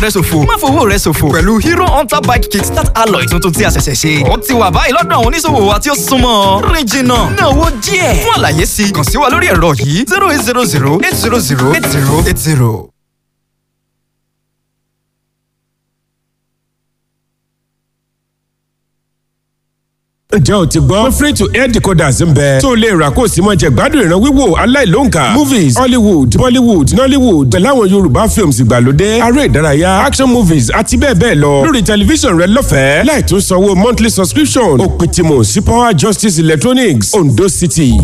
rẹ ṣòfò má fowó rẹ ṣòfò pẹ̀lú hero hunter bike kit start alloy tuntun tí a ṣẹ̀ṣẹ̀ ṣe ó ti wà báyìí lọ́dọ̀ àwọn oníṣòwò wa tí ó súnmọ́ rìn jìnnà ná owó díẹ̀ fún àlàyé sí kàn sí wa lórí ẹ̀rọ yìí zero eight zero zero eight zero zero eight zero eight zero. ǹjẹ́ o ti gbọ́? free to air decoders ń bẹ. tó o lè rà kó o sì máa jẹ gbádùn ìran wíwò aláìlóǹkà. movies hollywood bollywood nollywood pẹ̀lú àwọn yorùbá films ìgbàlódé aré ìdárayá action movies àti bẹ́ẹ̀ bẹ́ẹ̀ lọ. lórí tẹlifíṣàn rẹ lọ́fẹ̀ẹ́ láì tún sanwó monthly subscription. òpin tìmọ̀ sí power justice electronics ondo city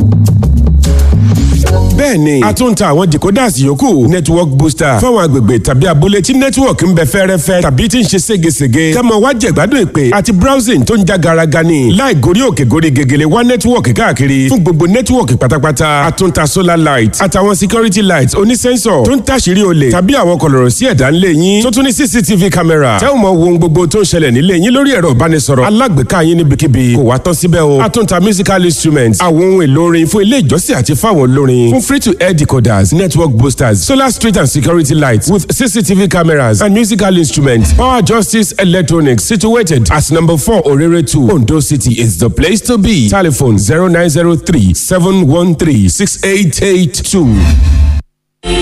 bẹ́ẹ̀ni a tún ń ta àwọn decoders yòókù network booster fáwọn agbègbè tàbí abúlé tí network ń bẹ fẹ́rẹ́fẹ́ tàbí tí ń ṣe ségesège kẹ́mọ wá jẹ̀gbádùn ìpè àti browsing tó ń já garaga ni láì gorí òkè gorí gegele wá network káàkiri fún gbogbo network pátápátá a tún ń ta solar light àtàwọn security light onísẹ́ńsọ̀ tó ń tàṣírí olè tàbí àwọn kọlọ̀rọ̀ sí ẹ̀dá ńlẹ̀ yín tó tún ní cctv camera tẹ́ ò mọ wo ohun gbogbo tó ń ṣẹlẹ̀ nílé yín lórí ẹ̀rọ ìbánisọ̀rọ̀ alágbèéká yín níbikíbi kò wá tán síbẹ̀ o a tún ń ta musical instruments àwọn ohun èlò orin fún ilé ìjọsìn àti fáwọn olórin fún free to air decoders, network boosters, solar street and security lights with CCTV cameras and musical instruments. Power Justice Electronics, situated at number 4 Orere 2, Ondo City, is the place to be. Telephone 0903 713 6882.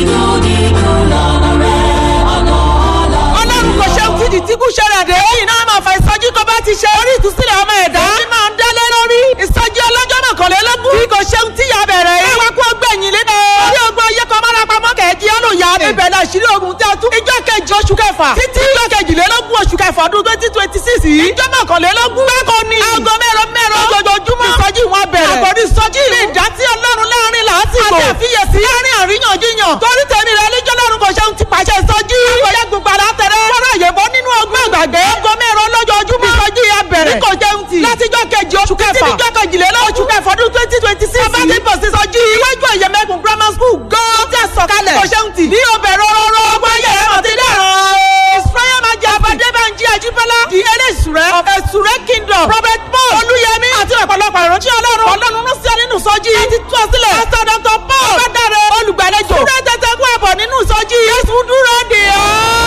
ọlọ́run kò ṣe òkìdí tí kò ṣẹlẹ̀ dé. lẹ́yìn náà máa fa ìsọjí tó bá ti ṣe orí ìtúsílẹ̀ ọmọ ẹ̀dá. èyí máa ń dálé lórí. ìsọjí ọlọ́jọ́ mọ̀kànlélógún. bí kò ṣe tí ya bẹ̀rẹ̀ yìí. ẹ wá kó gbẹ̀yìn lé náà. orí ogun ayé kan máa rapamọ́ kẹ̀ẹ́jì ọlọ́yà. ibẹ̀ náà ṣírí ogun tẹ́ tú. ìjọ kejì oṣù kẹfà. títí ìjọ kejìlélógún oṣù kẹfà ọdún twenty twenty six yìí. ìjọ mọ̀kànlélógún. bákan ni. aago mẹ́rọ mẹ́rọ. lójoojúmọ́. ìsọjí wọn bẹ̀rẹ̀. àkòrí ìsọjí. ní ìdásí ọlọ́run láàrin làásìgbò. àti àfiyèsí. láàrin àríyànjiyàn. torí tèmi rẹ níjọ́ lọ́run kò ṣeun ti pàṣẹ ìsọjí. àgbẹ̀yẹ gbogbo àlátẹrẹ. fọ́nrán àyẹ̀bọ nínú ọgbọ́n àgbàgbé. aago mẹ́rọ lójoojúmọ́. ìsọjí yẹn bẹ̀rẹ̀. ní kò jẹun ti. látijọ́ kejì oṣù kẹfà. títí níjọ́ kejìlélógún. oṣù kẹfà ọdún twenty twenty six. bàbá ti bọ̀ sí ìsọjí. iwájú ẹ̀yẹ̀mẹ̀kùn grammar school gan. tí a sọ̀kalẹ̀. kò ṣeun ti. ní obẹ̀rẹ̀ rọrọ. ọgbọ́n ayẹyẹ mọ̀ ti dẹ̀rọ̀. israel máa jẹ abadébànjẹ àjíbọ́lá. di eléṣùrẹ́. ọ̀fẹ́sùrẹ́ kingdom. prophet paul olúyẹmí. àti ọ̀pọ̀lọpọ̀ ìránṣẹ́ ọlọ́run. ọlọ́run ló sí ọ nínú sọ́jí. ẹ ti tú ọ sílẹ̀. pásítọ̀